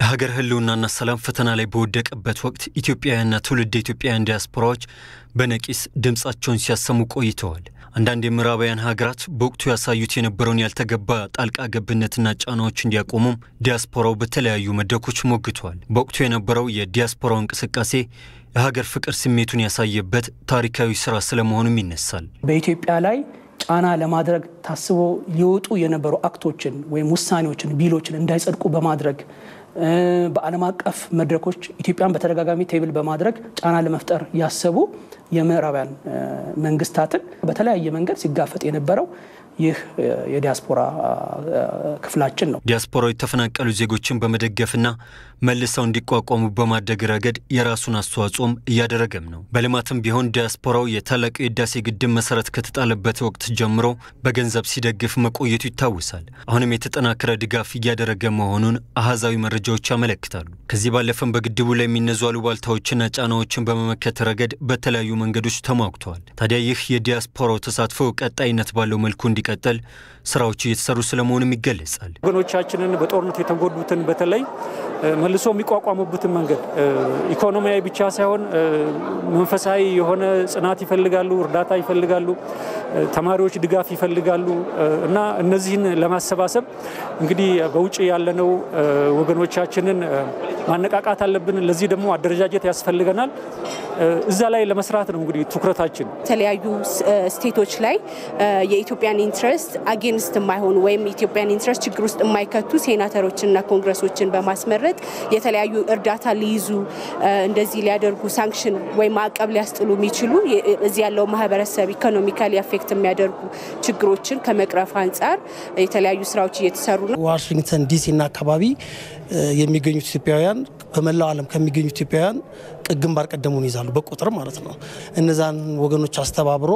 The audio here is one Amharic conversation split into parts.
የሀገር ሕልውናና ሰላም ፈተና ላይ በወደቀበት ወቅት ኢትዮጵያውያንና ትውልድ ኢትዮጵያውያን ዲያስፖራዎች በነቂስ ድምፃቸውን ሲያሰሙ ቆይተዋል። አንዳንድ የምዕራባውያን ሀገራት በወቅቱ ያሳዩት የነበረውን ያልተገባ ጣልቃ ገብነትና ጫናዎች እንዲያቆሙም ዲያስፖራው በተለያዩ መድረኮች ሞግተዋል። በወቅቱ የነበረው የዲያስፖራው እንቅስቃሴ የሀገር ፍቅር ስሜቱን ያሳየበት ታሪካዊ ስራ ስለመሆኑም ይነሳል። በኢትዮጵያ ላይ ጫና ለማድረግ ታስቦ ሊወጡ የነበሩ አክቶችን ወይም ውሳኔዎችን፣ ቢሎችን እንዳይጸድቁ በማድረግ በዓለም አቀፍ መድረኮች ኢትዮጵያን በተደጋጋሚ ቴብል በማድረግ ጫና ለመፍጠር ያሰቡ የምዕራባውያን መንግስታትን በተለያየ መንገድ ሲጋፈጥ የነበረው ይህ የዲያስፖራ ክፍላችን ነው። ዲያስፖራው የተፈናቀሉ ዜጎችን በመደገፍና መልሰው እንዲቋቋሙ በማድረግ ረገድ የራሱን አስተዋጽኦም እያደረገም ነው። በልማትም ቢሆን ዲያስፖራው የታላቁ የህዳሴ ግድብ መሰረት ከተጣለበት ወቅት ጀምሮ በገንዘብ ሲደግፍ መቆየቱ ይታወሳል። አሁንም የተጠናከረ ድጋፍ እያደረገ መሆኑን አሃዛዊ መረጃዎች ያመለክታሉ። ከዚህ ባለፈም በግድቡ ላይ የሚነዙ አሉባልታዎችና ጫናዎችን በመመከት ረገድ በተለያዩ መንገዶች ተሟግተዋል። ታዲያ ይህ የዲያስፖራው ተሳትፎ ቀጣይነት ባለው መልኩ እንዲቀጥል ስራዎች እየተሰሩ ስለመሆኑም ይገለጻል። ወገኖቻችንን በጦርነት የተጎዱትን በተለይ መልሶ የሚቋቋሙበትን መንገድ ኢኮኖሚያዊ ብቻ ሳይሆን መንፈሳዊ የሆነ ጽናት ይፈልጋሉ፣ እርዳታ ይፈልጋሉ፣ ተማሪዎች ድጋፍ ይፈልጋሉ እና እነዚህን ለማሰባሰብ እንግዲህ በውጭ ያለነው ወገኖቻችንን ማነቃቃት አለብን። ለዚህ ደግሞ አደረጃጀት ያስፈልገናል። እዛ ላይ ለመስራት ነው እንግዲህ ትኩረታችን። የተለያዩ ስቴቶች ላይ የኢትዮጵያን ኢንትረስት አጌንስት የማይሆኑ ወይም ኢትዮጵያን ኢንትረስት ችግር ውስጥ የማይከቱ ሴናተሮችንና ኮንግረሶችን በማስመረጥ የተለያዩ እርዳታ ሊይዙ እንደዚህ ሊያደርጉ ሳንክሽን ወይም ማዕቀብ ሊያስጥሉ የሚችሉ እዚህ ያለው ማህበረሰብ ኢኮኖሚካሊ አፌክት የሚያደርጉ ችግሮችን ከመቅረፍ አንጻር የተለያዩ ስራዎች እየተሰሩ ነው። ዋሽንግተን ዲሲና አካባቢ የሚገኙት ኢትዮጵያውያን በመላው ዓለም ከሚገኙ ኢትዮጵያውያን ግንባር ቀደሙን ይዛሉ፣ በቁጥር ማለት ነው። እነዛን ወገኖች አስተባብሮ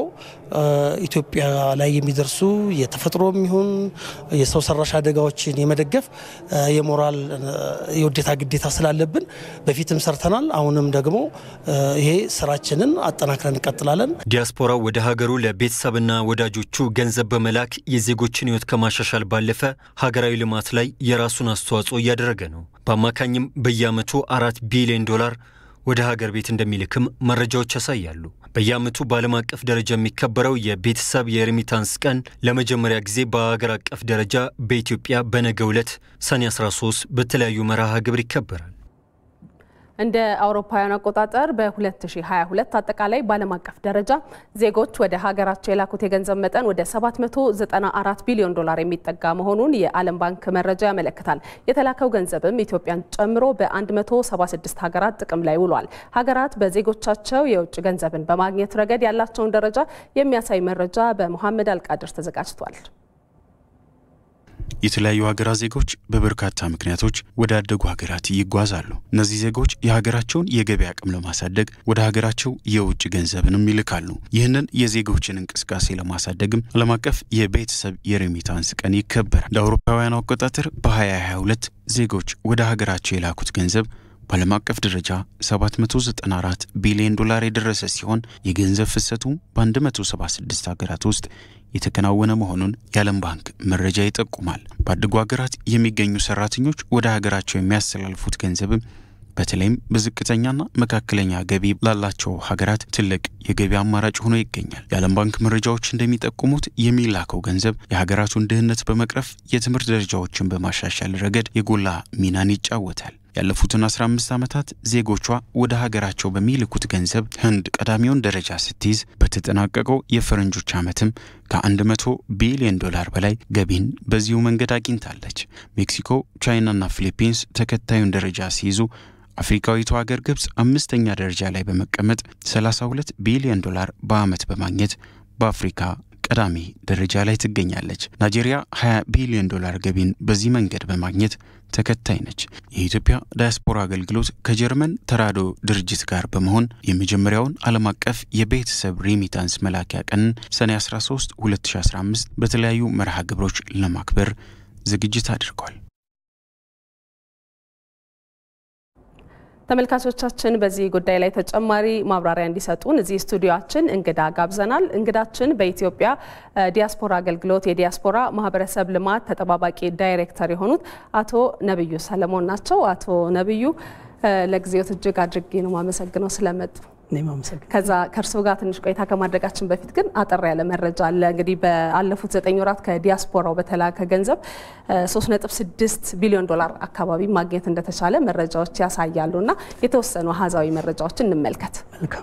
ኢትዮጵያ ላይ የሚደርሱ የተፈጥሮ የሚሆን የሰው ሰራሽ አደጋዎችን የመደገፍ የሞራል የውዴታ ግዴታ ስላለብን በፊትም ሰርተናል። አሁንም ደግሞ ይሄ ስራችንን አጠናክረን እንቀጥላለን። ዲያስፖራው ወደ ሀገሩ ለቤተሰብና ወዳጆቹ ገንዘብ በመላክ የዜጎችን ሕይወት ከማሻሻል ባለፈ ሀገራዊ ልማት ላይ የራሱን አስተዋጽኦ እያደረገ ነው። በአማካኝም በየዓመቱ አራት ቢሊዮን ዶላር ወደ ሀገር ቤት እንደሚልክም መረጃዎች ያሳያሉ። በየዓመቱ በዓለም አቀፍ ደረጃ የሚከበረው የቤተሰብ የሬሚታንስ ቀን ለመጀመሪያ ጊዜ በሀገር አቀፍ ደረጃ በኢትዮጵያ በነገው ዕለት ሰኔ 13 በተለያዩ መርሃ ግብር ይከበራል። እንደ አውሮፓውያን አቆጣጠር በ2022 አጠቃላይ በዓለም አቀፍ ደረጃ ዜጎች ወደ ሀገራቸው የላኩት የገንዘብ መጠን ወደ 794 ቢሊዮን ዶላር የሚጠጋ መሆኑን የዓለም ባንክ መረጃ ያመለክታል። የተላከው ገንዘብም ኢትዮጵያን ጨምሮ በ176 ሀገራት ጥቅም ላይ ውሏል። ሀገራት በዜጎቻቸው የውጭ ገንዘብን በማግኘት ረገድ ያላቸውን ደረጃ የሚያሳይ መረጃ በሙሐመድ አልቃድር ተዘጋጅቷል። የተለያዩ ሀገራት ዜጎች በበርካታ ምክንያቶች ወደ አደጉ ሀገራት ይጓዛሉ። እነዚህ ዜጎች የሀገራቸውን የገቢ አቅም ለማሳደግ ወደ ሀገራቸው የውጭ ገንዘብንም ይልካሉ። ይህንን የዜጎችን እንቅስቃሴ ለማሳደግም ዓለም አቀፍ የቤተሰብ የሬሚታንስ ቀን ይከበራል። እንደ አውሮፓውያኑ አቆጣጠር በ2022 ዜጎች ወደ ሀገራቸው የላኩት ገንዘብ በዓለም አቀፍ ደረጃ 794 ቢሊዮን ዶላር የደረሰ ሲሆን የገንዘብ ፍሰቱ በ176 ሀገራት ውስጥ የተከናወነ መሆኑን የዓለም ባንክ መረጃ ይጠቁማል። ባደጉ ሀገራት የሚገኙ ሰራተኞች ወደ ሀገራቸው የሚያስተላልፉት ገንዘብም በተለይም በዝቅተኛና መካከለኛ ገቢ ላላቸው ሀገራት ትልቅ የገቢ አማራጭ ሆኖ ይገኛል። የዓለም ባንክ መረጃዎች እንደሚጠቁሙት የሚላከው ገንዘብ የሀገራቱን ድህነት በመቅረፍ የትምህርት ደረጃዎችን በማሻሻል ረገድ የጎላ ሚናን ይጫወታል። ያለፉትን 15 ዓመታት ዜጎቿ ወደ ሀገራቸው በሚልኩት ገንዘብ ህንድ ቀዳሚውን ደረጃ ስትይዝ በተጠናቀቀው የፈረንጆች ዓመትም ከ100 ቢሊዮን ዶላር በላይ ገቢን በዚሁ መንገድ አግኝታለች። ሜክሲኮ፣ ቻይናና ፊሊፒንስ ተከታዩን ደረጃ ሲይዙ አፍሪካዊቱ ሀገር ግብፅ አምስተኛ ደረጃ ላይ በመቀመጥ 32 ቢሊዮን ዶላር በዓመት በማግኘት በአፍሪካ ቀዳሚ ደረጃ ላይ ትገኛለች። ናይጄሪያ 20 ቢሊዮን ዶላር ገቢን በዚህ መንገድ በማግኘት ተከታይ ነች። የኢትዮጵያ ዳያስፖራ አገልግሎት ከጀርመን ተራድኦ ድርጅት ጋር በመሆን የመጀመሪያውን ዓለም አቀፍ የቤተሰብ ሬሚታንስ መላኪያ ቀንን ሰኔ 13 2015 በተለያዩ መርሃ ግብሮች ለማክበር ዝግጅት አድርጓል። ተመልካቾቻችን በዚህ ጉዳይ ላይ ተጨማሪ ማብራሪያ እንዲሰጡን እዚህ ስቱዲዮችን እንግዳ ጋብዘናል። እንግዳችን በኢትዮጵያ ዲያስፖራ አገልግሎት የዲያስፖራ ማህበረሰብ ልማት ተጠባባቂ ዳይሬክተር የሆኑት አቶ ነብዩ ሰለሞን ናቸው። አቶ ነብዩ ለጊዜዎት እጅግ አድርጌ ነው ማመሰግነው ስለመጡ። ከዛ ከእርስዎ ጋር ትንሽ ቆይታ ከማድረጋችን በፊት ግን አጠር ያለ መረጃ አለ። እንግዲህ ባለፉት ዘጠኝ ወራት ከዲያስፖራው በተላከ ገንዘብ 3.6 ቢሊዮን ዶላር አካባቢ ማግኘት እንደተቻለ መረጃዎች ያሳያሉ እና የተወሰኑ አሃዛዊ መረጃዎችን እንመልከት።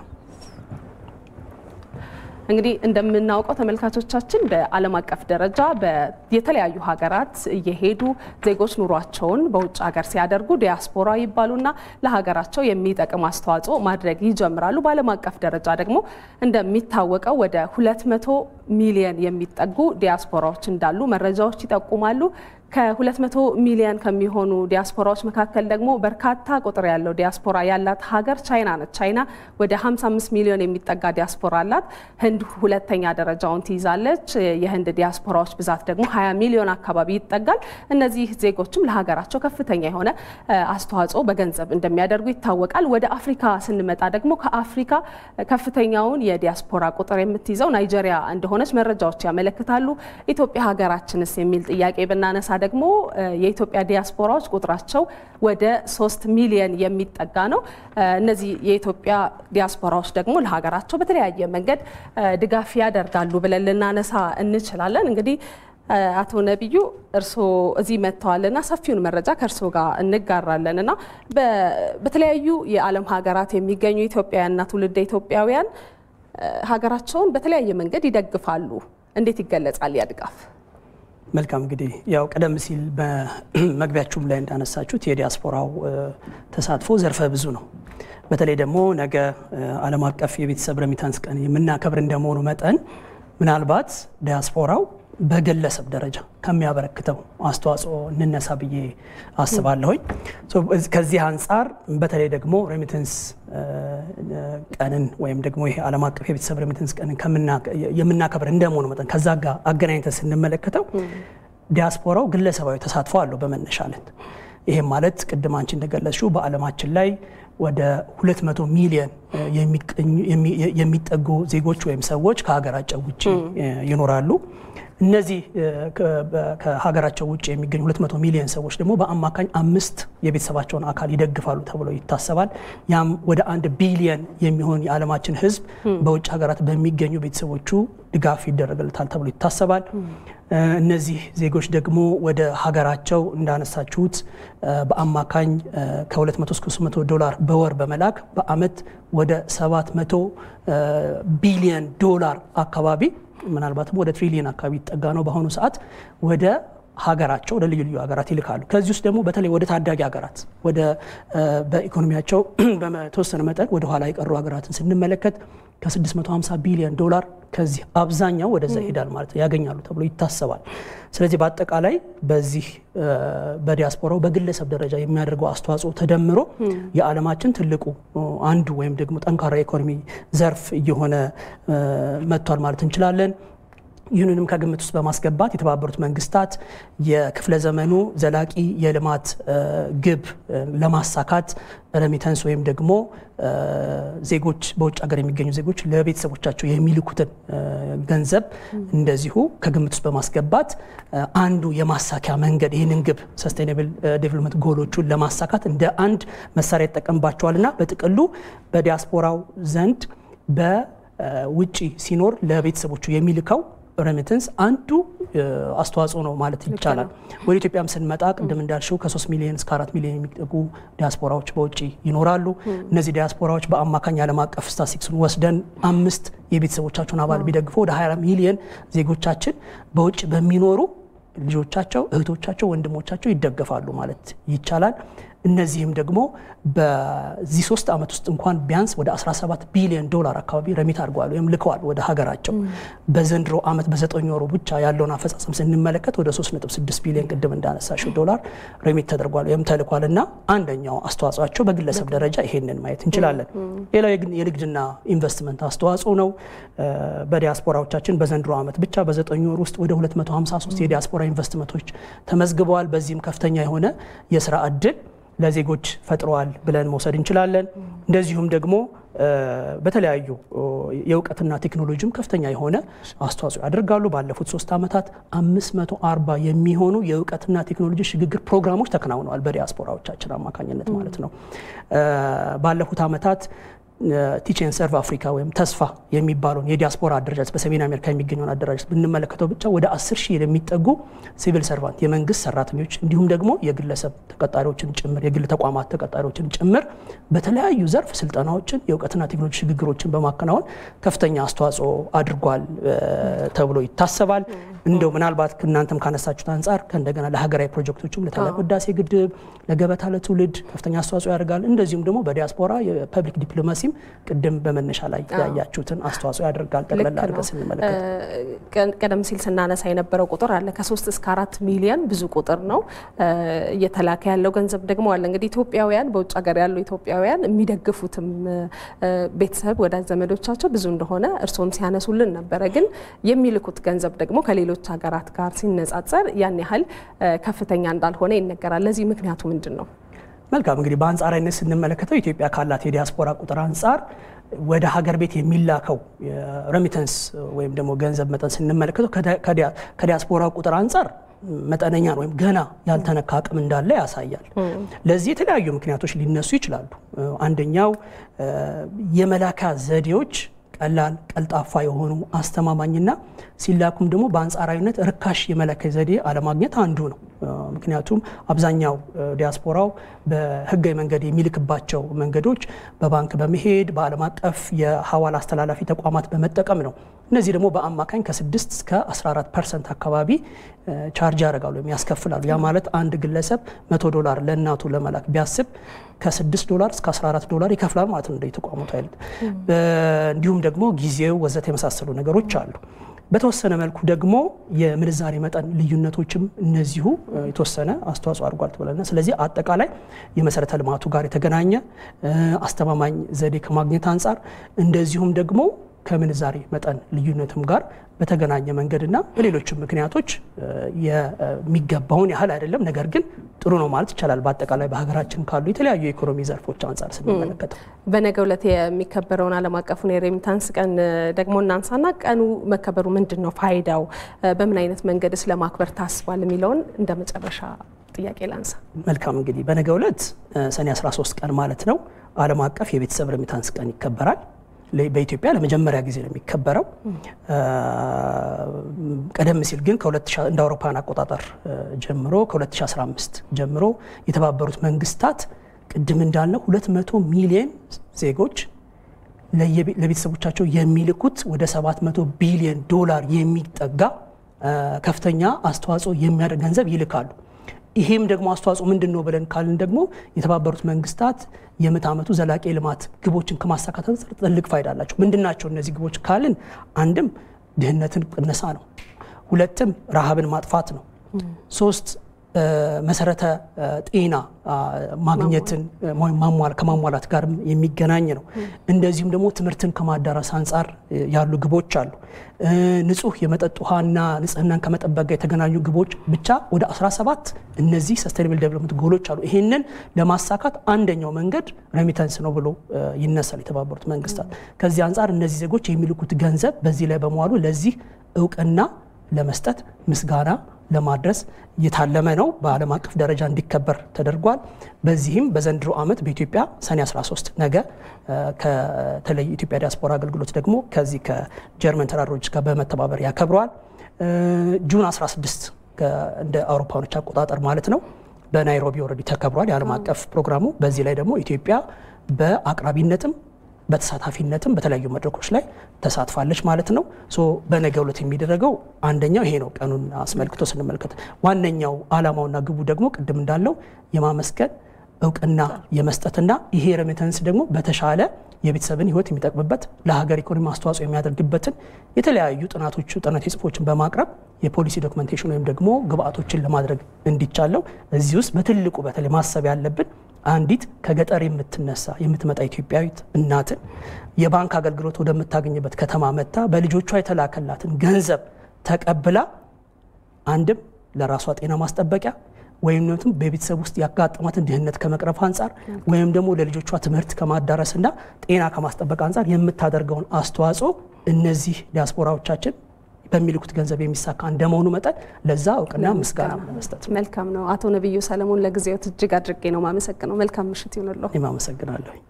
እንግዲህ እንደምናውቀው ተመልካቾቻችን በዓለም አቀፍ ደረጃ የተለያዩ ሀገራት እየሄዱ ዜጎች ኑሯቸውን በውጭ ሀገር ሲያደርጉ ዲያስፖራ ይባሉና ለሀገራቸው የሚጠቅም አስተዋጽኦ ማድረግ ይጀምራሉ። በዓለም አቀፍ ደረጃ ደግሞ እንደሚታወቀው ወደ 200 ሚሊየን የሚጠጉ ዲያስፖራዎች እንዳሉ መረጃዎች ይጠቁማሉ። ከ200 ሚሊዮን ከሚሆኑ ዲያስፖራዎች መካከል ደግሞ በርካታ ቁጥር ያለው ዲያስፖራ ያላት ሀገር ቻይና ነች። ቻይና ወደ 55 ሚሊዮን የሚጠጋ ዲያስፖራ አላት። ህንድ ሁለተኛ ደረጃውን ትይዛለች። የህንድ ዲያስፖራዎች ብዛት ደግሞ 20 ሚሊዮን አካባቢ ይጠጋል። እነዚህ ዜጎችም ለሀገራቸው ከፍተኛ የሆነ አስተዋጽኦ በገንዘብ እንደሚያደርጉ ይታወቃል። ወደ አፍሪካ ስንመጣ ደግሞ ከአፍሪካ ከፍተኛውን የዲያስፖራ ቁጥር የምትይዘው ናይጄሪያ እንደሆነች መረጃዎች ያመለክታሉ። ኢትዮጵያ ሀገራችንስ የሚል ጥያቄ ብናነሳ ደግሞ የኢትዮጵያ ዲያስፖራዎች ቁጥራቸው ወደ ሶስት ሚሊየን የሚጠጋ ነው። እነዚህ የኢትዮጵያ ዲያስፖራዎች ደግሞ ለሀገራቸው በተለያየ መንገድ ድጋፍ ያደርጋሉ ብለን ልናነሳ እንችላለን። እንግዲህ አቶ ነቢዩ እርስዎ እዚህ መጥተዋልና ሰፊውን መረጃ ከእርስዎ ጋር እንጋራለን እና በተለያዩ የዓለም ሀገራት የሚገኙ ኢትዮጵያውያንና ትውልደ ኢትዮጵያውያን ሀገራቸውን በተለያየ መንገድ ይደግፋሉ። እንዴት ይገለጻል ያ ድጋፍ? መልካም እንግዲህ ያው ቀደም ሲል በመግቢያችሁም ላይ እንዳነሳችሁት የዲያስፖራው ተሳትፎ ዘርፈ ብዙ ነው። በተለይ ደግሞ ነገ ዓለም አቀፍ የቤተሰብ ረሚታንስ ቀን የምናከብር እንደመሆኑ መጠን ምናልባት ዲያስፖራው በግለሰብ ደረጃ ከሚያበረክተው አስተዋጽኦ እንነሳ ብዬ አስባለሁኝ። ከዚህ አንጻር በተለይ ደግሞ ሬሚተንስ ቀንን ወይም ደግሞ ይሄ ዓለም አቀፍ የቤተሰብ ሬሚተንስ ቀንን የምናከብር እንደመሆኑ መጠን ከዛ ጋር አገናኝተን ስንመለከተው ዲያስፖራው ግለሰባዊ ተሳትፎ አለው በመነሻነት። ይሄም ማለት ቅድም አንቺ እንደገለጽሽው በዓለማችን ላይ ወደ 200 ሚሊዮን የሚጠጉ ዜጎች ወይም ሰዎች ከሀገራቸው ውጭ ይኖራሉ። እነዚህ ከሀገራቸው ውጭ የሚገኙ 200 ሚሊዮን ሰዎች ደግሞ በአማካኝ አምስት የቤተሰባቸውን አካል ይደግፋሉ ተብሎ ይታሰባል። ያም ወደ አንድ ቢሊየን የሚሆን የዓለማችን ሕዝብ በውጭ ሀገራት በሚገኙ ቤተሰቦቹ ድጋፍ ይደረግለታል ተብሎ ይታሰባል። እነዚህ ዜጎች ደግሞ ወደ ሀገራቸው እንዳነሳችሁት በአማካኝ ከ200 እስከ 300 ዶላር በወር በመላክ በአመት ወደ 700 ቢሊየን ዶላር አካባቢ ምናልባትም ወደ ትሪሊየን አካባቢ ይጠጋ ነው በአሁኑ ሰዓት ወደ ሀገራቸው ወደ ልዩ ልዩ ሀገራት ይልካሉ። ከዚህ ውስጥ ደግሞ በተለይ ወደ ታዳጊ ሀገራት ወደ በኢኮኖሚያቸው በተወሰነ መጠን ወደ ኋላ የቀሩ ሀገራትን ስንመለከት ከ650 ቢሊዮን ዶላር ከዚህ አብዛኛው ወደዛ ይሄዳል ማለት ነው ያገኛሉ ተብሎ ይታሰባል። ስለዚህ በአጠቃላይ በዚህ በዲያስፖራው በግለሰብ ደረጃ የሚያደርገው አስተዋጽኦ ተደምሮ የዓለማችን ትልቁ አንዱ ወይም ደግሞ ጠንካራ የኢኮኖሚ ዘርፍ እየሆነ መጥቷል ማለት እንችላለን። ይህንንም ከግምት ውስጥ በማስገባት የተባበሩት መንግስታት የክፍለ ዘመኑ ዘላቂ የልማት ግብ ለማሳካት ረሚተንስ ወይም ደግሞ ዜጎች በውጭ ሀገር የሚገኙ ዜጎች ለቤተሰቦቻቸው የሚልኩትን ገንዘብ እንደዚሁ ከግምት ውስጥ በማስገባት አንዱ የማሳኪያ መንገድ ይህንን ግብ ሰስቴናብል ዴቨሎፕመንት ጎሎቹን ለማሳካት እንደ አንድ መሳሪያ ይጠቀምባቸዋልና በጥቅሉ በዲያስፖራው ዘንድ በውጭ ሲኖር ለቤተሰቦቹ የሚልከው ሬሚተንስ አንዱ አስተዋጽኦ ነው ማለት ይቻላል። ወደ ኢትዮጵያም ስንመጣ ቅድም እንዳልሽው ከ3 ሚሊዮን እስከ 4 ሚሊዮን የሚጠጉ ዲያስፖራዎች በውጭ ይኖራሉ። እነዚህ ዲያስፖራዎች በአማካኝ ዓለም አቀፍ ስታቲስቲክሱን ወስደን አምስት የቤተሰቦቻቸውን አባል ቢደግፉ ወደ 20 ሚሊዮን ዜጎቻችን በውጭ በሚኖሩ ልጆቻቸው፣ እህቶቻቸው፣ ወንድሞቻቸው ይደገፋሉ ማለት ይቻላል። እነዚህም ደግሞ በዚህ ሶስት ዓመት ውስጥ እንኳን ቢያንስ ወደ 17 ቢሊዮን ዶላር አካባቢ ረሚት አድርገዋል ወይም ልከዋል ወደ ሀገራቸው። በዘንድሮ ዓመት በዘጠኝ ወሩ ብቻ ያለውን አፈጻጸም ስንመለከት ወደ 3.6 ቢሊዮን ቅድም እንዳነሳሽው ዶላር ረሚት ተደርጓል ወይም ተልኳል እና አንደኛው አስተዋጽኦቸው በግለሰብ ደረጃ ይሄንን ማየት እንችላለን። ሌላው የንግድና ኢንቨስትመንት አስተዋጽኦ ነው። በዲያስፖራዎቻችን በዘንድሮ ዓመት ብቻ በዘጠኝ ወር ውስጥ ወደ 253 የዲያስፖራ ኢንቨስትመንቶች ተመዝግበዋል። በዚህም ከፍተኛ የሆነ የስራ እድል ለዜጎች ፈጥረዋል ብለን መውሰድ እንችላለን። እንደዚሁም ደግሞ በተለያዩ የእውቀትና ቴክኖሎጂም ከፍተኛ የሆነ አስተዋጽኦ ያደርጋሉ። ባለፉት ሶስት ዓመታት 540 የሚሆኑ የእውቀትና ቴክኖሎጂ ሽግግር ፕሮግራሞች ተከናውነዋል በዲያስፖራዎቻችን አማካኝነት ማለት ነው። ባለፉት ዓመታት ቲቼን ሰርቭ አፍሪካ ወይም ተስፋ የሚባለውን የዲያስፖራ አደረጃጀት በሰሜን አሜሪካ የሚገኘውን አደረጃጀት ብንመለከተው ብቻ ወደ 10 ሺህ የሚጠጉ ሲቪል ሰርቫንት የመንግስት ሰራተኞች እንዲሁም ደግሞ የግለሰብ ተቀጣሪዎችን ጭምር የግል ተቋማት ተቀጣሪዎችን ጭምር በተለያዩ ዘርፍ ስልጠናዎችን የእውቀትና ቴክኖሎጂ ሽግግሮችን በማከናወን ከፍተኛ አስተዋጽኦ አድርጓል ተብሎ ይታሰባል። እንደው ምናልባት እናንተም ካነሳችሁት አንጻር ከእንደገና ለሀገራዊ ፕሮጀክቶችም ለታላቁ ህዳሴ ግድብ፣ ለገበታ ለትውልድ ከፍተኛ አስተዋጽኦ ያደርጋል። እንደዚሁም ደግሞ በዲያስፖራ የፐብሊክ ዲፕሎማሲም ቅድም በመነሻ ላይ ያያችሁትን አስተዋጽኦ ያደርጋል። ጠቅላላ አድርገን ስንመለከት ቀደም ሲል ስናነሳ የነበረው ቁጥር አለ ከሶስት እስከ አራት ሚሊዮን ብዙ ቁጥር ነው። እየተላከ ያለው ገንዘብ ደግሞ አለ። እንግዲህ ኢትዮጵያውያን በውጭ ሀገር ያሉ ኢትዮጵያውያን የሚደግፉትም ቤተሰብ ወዳጅ ዘመዶቻቸው ብዙ እንደሆነ እርስዎም ሲያነሱልን ነበረ። ግን የሚልኩት ገንዘብ ደግሞ ከሌሎች ሀገራት ጋር ሲነጻጸር ያን ያህል ከፍተኛ እንዳልሆነ ይነገራል። ለዚህ ምክንያቱ ምንድን ነው? መልካም እንግዲህ በአንጻራዊነት ስንመለከተው ኢትዮጵያ ካላት የዲያስፖራ ቁጥር አንጻር ወደ ሀገር ቤት የሚላከው ሬሚተንስ ወይም ደግሞ ገንዘብ መጠን ስንመለከተው ከዲያስፖራ ቁጥር አንጻር መጠነኛ ነው ወይም ገና ያልተነካ አቅም እንዳለ ያሳያል። ለዚህ የተለያዩ ምክንያቶች ሊነሱ ይችላሉ። አንደኛው የመላኪያ ዘዴዎች ቀላል፣ ቀልጣፋ የሆኑ አስተማማኝና ሲላኩም ደግሞ በአንጻራዊነት ርካሽ የመላኪያ ዘዴ አለማግኘት አንዱ ነው። ምክንያቱም አብዛኛው ዲያስፖራው በህጋዊ መንገድ የሚልክባቸው መንገዶች በባንክ በመሄድ በዓለም አቀፍ የሀዋላ አስተላላፊ ተቋማት በመጠቀም ነው። እነዚህ ደግሞ በአማካኝ ከ6 እስከ 14 ፐርሰንት አካባቢ ቻርጅ ያደርጋሉ ወይም ያስከፍላሉ። ያ ማለት አንድ ግለሰብ 100 ዶላር ለእናቱ ለመላክ ቢያስብ ከ6 ዶላር እስከ 14 ዶላር ይከፍላል ማለት ነው እንደ ተቋሙት አይነት። እንዲሁም ደግሞ ጊዜው ወዘተ የመሳሰሉ ነገሮች አሉ። በተወሰነ መልኩ ደግሞ የምንዛሬ መጠን ልዩነቶችም እነዚሁ የተወሰነ አስተዋጽኦ አድርጓል ትበለና ስለዚህ አጠቃላይ የመሰረተ ልማቱ ጋር የተገናኘ አስተማማኝ ዘዴ ከማግኘት አንጻር እንደዚሁም ደግሞ ከምንዛሬ መጠን ልዩነትም ጋር በተገናኘ መንገድና በሌሎችም ምክንያቶች የሚገባውን ያህል አይደለም። ነገር ግን ጥሩ ነው ማለት ይቻላል። በአጠቃላይ በሀገራችን ካሉ የተለያዩ የኢኮኖሚ ዘርፎች አንጻር ስንመለከተው በነገው ዕለት የሚከበረውን ዓለም አቀፉን የሬሚታንስ ቀን ደግሞ እናንሳና ቀኑ መከበሩ ምንድን ነው ፋይዳው፣ በምን አይነት መንገድስ ለማክበር ታስቧል የሚለውን እንደ መጨረሻ ጥያቄ ላንሳ። መልካም እንግዲህ በነገው ዕለት ሰኔ 13 ቀን ማለት ነው ዓለም አቀፍ የቤተሰብ ሬሚታንስ ቀን ይከበራል። በኢትዮጵያ ለመጀመሪያ ጊዜ ነው የሚከበረው። ቀደም ሲል ግን እንደ አውሮፓውያን አቆጣጠር ጀምሮ ከ2015 ጀምሮ የተባበሩት መንግስታት ቅድም እንዳልነው 200 ሚሊዮን ዜጎች ለቤተሰቦቻቸው የሚልኩት ወደ 700 ቢሊዮን ዶላር የሚጠጋ ከፍተኛ አስተዋጽኦ የሚያደርግ ገንዘብ ይልካሉ። ይሄም ደግሞ አስተዋጽኦ ምንድን ነው ብለን ካልን ደግሞ የተባበሩት መንግስታት የምዕተ ዓመቱ ዘላቂ ልማት ግቦችን ከማሳካት አንጻር ትልቅ ፋይዳ አላቸው። ምንድን ናቸው እነዚህ ግቦች ካልን አንድም ድህነትን ቅነሳ ነው። ሁለትም ረሃብን ማጥፋት ነው። ሶስት መሰረተ ጤና ማግኘትን ከማሟላት ጋር የሚገናኝ ነው። እንደዚሁም ደግሞ ትምህርትን ከማዳረስ አንጻር ያሉ ግቦች አሉ። ንጹህ የመጠጥ ውሃና ንጽህናን ከመጠበቅ ጋር የተገናኙ ግቦች ብቻ ወደ 17 እነዚህ ሰስቴናብል ዴቨሎፕመንት ጎሎች አሉ። ይህንን ለማሳካት አንደኛው መንገድ ሬሚተንስ ነው ብሎ ይነሳል የተባበሩት መንግስታት። ከዚህ አንጻር እነዚህ ዜጎች የሚልኩት ገንዘብ በዚህ ላይ በመዋሉ ለዚህ እውቅና ለመስጠት ምስጋና ለማድረስ የታለመ ነው። በዓለም አቀፍ ደረጃ እንዲከበር ተደርጓል። በዚህም በዘንድሮ ዓመት በኢትዮጵያ ሰኔ 13 ነገ ከተለይ ኢትዮጵያ ዲያስፖራ አገልግሎት ደግሞ ከዚህ ከጀርመን ተራድሮች ጋር በመተባበር ያከብረዋል። ጁን 16 እንደ አውሮፓኖች አቆጣጠር ማለት ነው በናይሮቢ ኦልሬዲ ተከብሯል የዓለም አቀፍ ፕሮግራሙ። በዚህ ላይ ደግሞ ኢትዮጵያ በአቅራቢነትም በተሳታፊነትም በተለያዩ መድረኮች ላይ ተሳትፋለች ማለት ነው። ሶ በነገው ዕለት የሚደረገው አንደኛው ይሄ ነው። ቀኑን አስመልክቶ ስንመለከት ዋነኛው ዓላማውና ግቡ ደግሞ ቅድም እንዳለው የማመስገን እውቅና የመስጠትና ይሄ ሬሚተንስ ደግሞ በተሻለ የቤተሰብን ሕይወት የሚጠቅምበት ለሀገር ኢኮኖሚ አስተዋጽኦ የሚያደርግበትን የተለያዩ ጥናቶቹ ጥናት ጽሑፎችን በማቅረብ የፖሊሲ ዶክመንቴሽን ወይም ደግሞ ግብአቶችን ለማድረግ እንዲቻለው እዚህ ውስጥ በትልቁ በተለይ ማሰብ ያለብን አንዲት ከገጠር የምትነሳ የምትመጣ ኢትዮጵያዊት እናትን የባንክ አገልግሎት ወደምታገኝበት ከተማ መጥታ በልጆቿ የተላከላትን ገንዘብ ተቀብላ አንድም ለራሷ ጤና ማስጠበቂያ ወይም በቤተሰብ ውስጥ ያጋጠማትን ድህነት ከመቅረፍ አንጻር ወይም ደግሞ ለልጆቿ ትምህርት ከማዳረስና ጤና ከማስጠበቅ አንጻር የምታደርገውን አስተዋጽኦ እነዚህ ዲያስፖራዎቻችን በሚልኩት ገንዘብ የሚሳካ እንደመሆኑ መጠን ለዛ እውቅና ምስጋና ለመስጠት መልካም ነው። አቶ ነቢዩ ሰለሞን ለጊዜዎት እጅግ አድርጌ ነው ማመሰግነው። መልካም ምሽት ይሁንልዎ። እኔም አመሰግናለሁ።